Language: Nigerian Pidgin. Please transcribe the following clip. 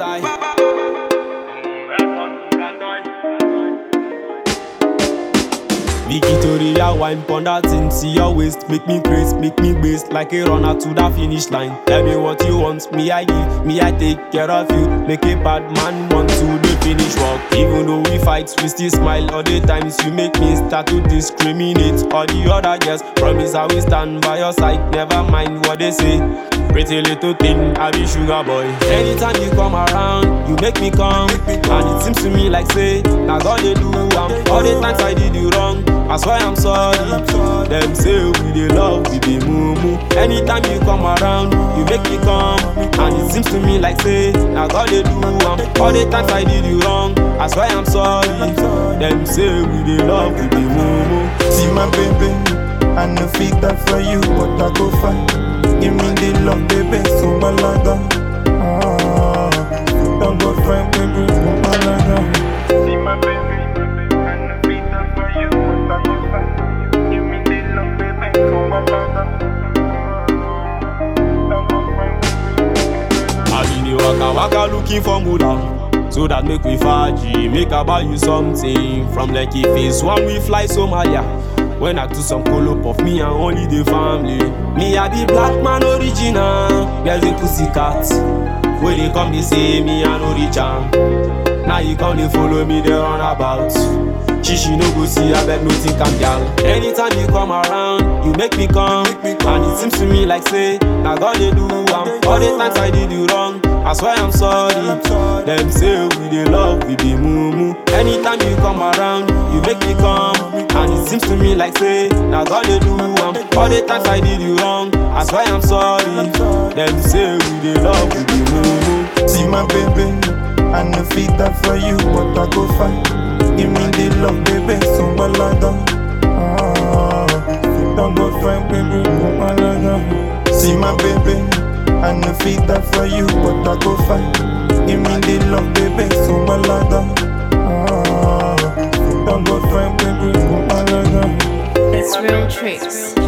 bataille. Victoria wine pon that thing, see your waist, make me craze, make me base like a runner to the finish line. Tell me what you want, me I give, me I take care of you. Make a bad man want to the finish work. Even though we fight, we still smile all the times you make me start to discriminate. All the other girls promise I will stand by your side, never mind what they say. Pretty little thing, I be sugar boy. Anytime you come around, you make me come. And it seems to me like say, now God they do am. All the times I did you wrong, that's why I'm sorry. Them say we dey love, we be mumu. Anytime you come around, you make me come. And it seems to me like say, now God they do am. All the times I did you wrong, that's why I'm sorry. Them say we dey love, we be mumu. See my baby, I no fit that for you, but I go find. Give me the love, baby, so malaga. Ah, don't go find baby, so malaga. See my baby, I no fit that for you, but I go find. Give me the love, baby, so malaga. Ah, don't go find baby. I been the waka waka looking for Muda. So that make we faji, make I buy you something From Lekki face one we fly Somalia When I do some pull up of me and only the family Me I be black man original Girls in pussycat When they come they say me I no reach am Now you come they follow me they run about She she no go see I bet no think I'm gal Anytime you come around you make me come And it seems to me like say Now God they do am All the times I did you wrong I swear I'm sorry Them say we dey love we be mumu Anytime you come around you make me come And it seems to me like say Now God they do am All the times I did you wrong I swear I'm sorry Them say we dey love we be mumu See my baby, I no fit that for you, but I go find. Give me the love, baby, so malaga. Ah, don't go find baby, so malaga. See my baby, I no fit that for you, but I go find. Give me the love, baby, so malaga. Ah, don't go find baby, so malaga. It's real tricks.